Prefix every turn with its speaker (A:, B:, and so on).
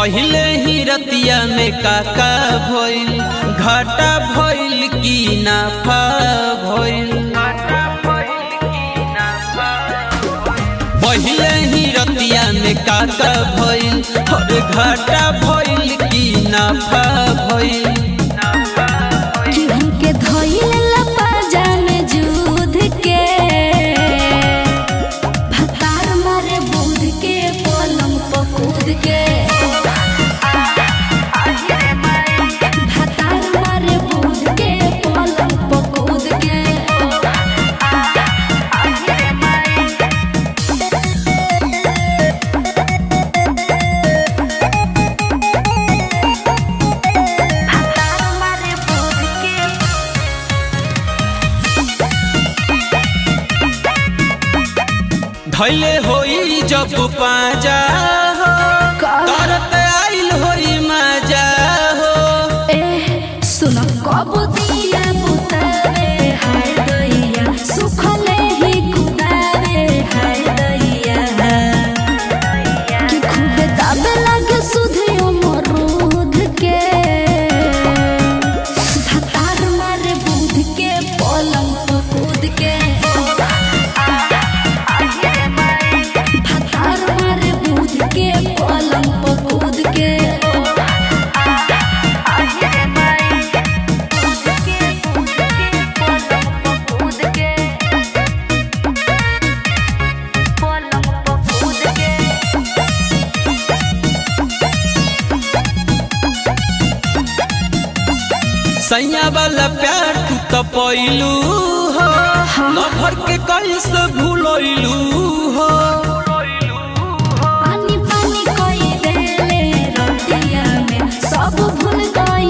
A: पहिले ही रतिया में काका भइल घाटा भइल की नाफा भइल पहिले ही रतिया में काका भइल और घाटा भइल की नाफा भइल
B: कि हमके धइल लपाजा में जूद के भतार मारे बूढ़ के पलंग पर कूद के भतार मारे बूढ़ के पलंग पर कूद के भतार मारे बूढ़ के
A: धैले होई जब पाजा हो
B: का?
A: तरत आइल होई मजा हो
B: ए सुन कब दिया बुतावे हाय दैया सुखले ही कुदावे हाय दैया कि खूबे दाबे लागे सुधे अमरूद के धतार मारे बूढ़ के पलंग पर कूद के धतार मारे बूढ़ के पलंग पर कूद के
A: सैया वाला प्यार तू तो पैलू हो लभर के कैसे भूलैलू हो
B: पानी पानी कोई देले रतिया में सब भूल गए